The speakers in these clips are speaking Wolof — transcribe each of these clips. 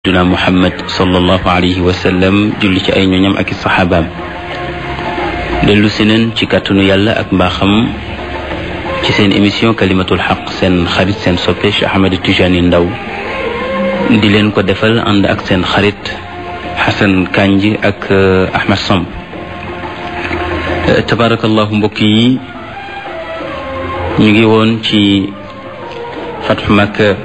duna muhammad sallallahu alayhi wa sallam julli ci ay ñoñam ak i saxaabaam dellu si neen ci kàttanu yàlla ak mbaaxam ci seen émission kalimatul xaq seen xarit seen soppe Cheikh Ahmed Tijani Ndaw di leen ko defal ànd ak seen xarit Xasan Kanji ak Ahmed Samb tabarakallahu mbokk yi ñu ngi woon ci fatxu Makka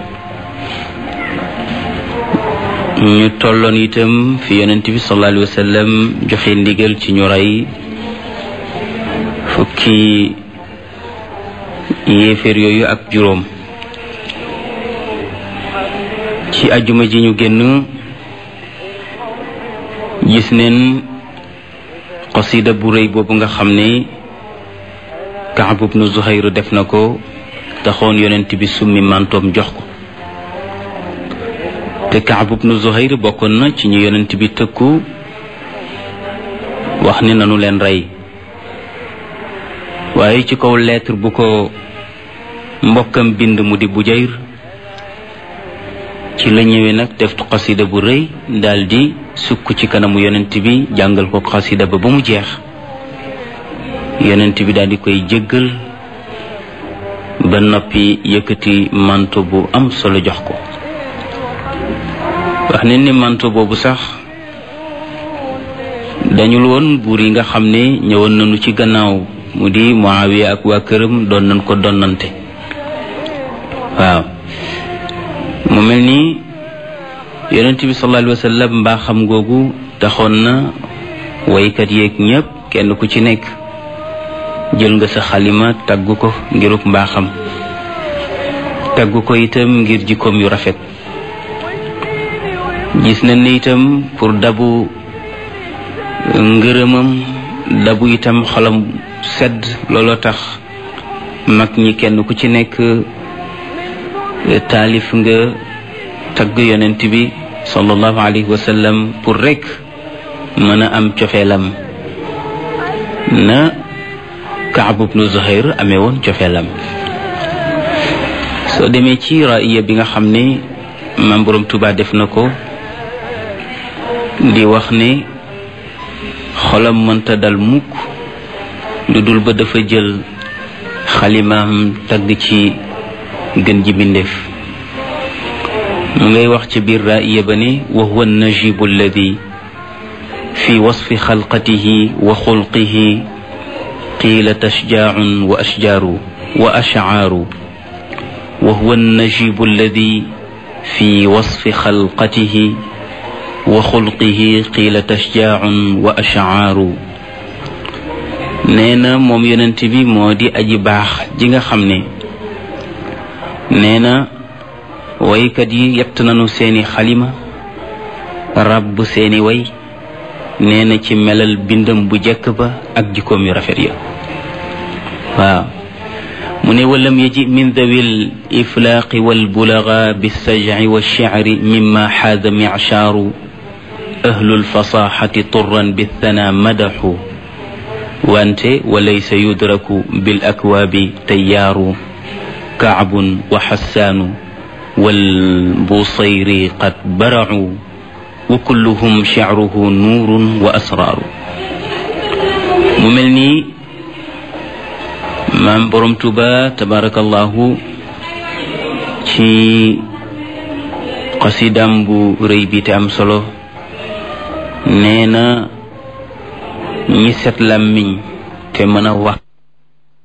ñu tolloon itam fi yonent bi sallallahu alayhi wa sallam joxe ndigal ci ñu rey fukki yéeféer yooyu ak juróom ci ajuma ji ñu génn gis neen qasida bu rëy boobu nga xam ne Kaab ibnu Zuhayr def na ko taxoon yonent bi summi mantoom jox ko te Kaab ibnu Zuhayr bokkoon na ci ñu yonent bi tëkku wax ne nanu leen rey waaye ci kaw lettre bu ko mbokkam bind mu di Bujayr ci la ñëwee nag def xasida bu rëy daldi sukk ci kanamu yonent bi jàngal ko xasida ba ba mu jeex yonent bi daldi koy jéggal ba noppi yëkkati manto bu am solo jox ko wax ne ni manto boobu sax dañul woon buur yi nga xam ne ñëwoon nañu ci gannaaw mu di Muawiya ak waa këram doon nañ ko donnante waaw mu mel ni yonent bi sallallahu alayhi wa sallam mbaaxam googu taxoon na waykat yeeg ñépp kenn ku ci nekk jël nga sa xalima tagg ko ngiruk mbaaxam tagg ko itam ngir jikkoom yu rafet gis nañ ne itam pour dabu ngërëmam dabu itam xolam sedd looloo tax mag ñi kenn ku ci nekk taalif nga tagg yonent bi sallallahu alayhi wa sallam pour rek mën a am cofeelam na Kaab ibnu Zuhayr amee woon cofeelam soo demee ci raaya bi nga xam ne maam Boroom Tuubaa def na ko di wax ne xolam mënta dal mukk lu dul ba dafa jël xalimaam tagg ci gën ji bindeef mu ngay wax ci biir raaya ba ne wa huwa najibu alladi fi wasfi xalqatihi wa xulqihi qiila tashjaacun wa ashjaaru wa ashcaaru wa huwa najibu alladi fi wasfi xalqatihi wa xulqihi qiila tashjaacun wa ashcaaru nee na moom yonent bi moo di aji baax ji nga xam ne nee na waykat yi yett nañu seeni xalima ràbb seeni way nee na ci melal bindam bu jekk ba ak jikkoom yu rafet ya waaw mu ne walam yaji min dawil iflaaqi walbulaga bilsajci walshicri mima xaada michaaru ahlu lfasaxati turan bithana madaxu wante walaysa yudraku bil akwaabi tayyaaru kaabun wa xassaanu walbusayri qad baracu wa kulluhum shicruhu nuurun wa asraaru mu mel nii maam borom tuba tabarakallahu ci xasidam bu rëy bi te am solo nee na ñi set làmmiñ te mën a wax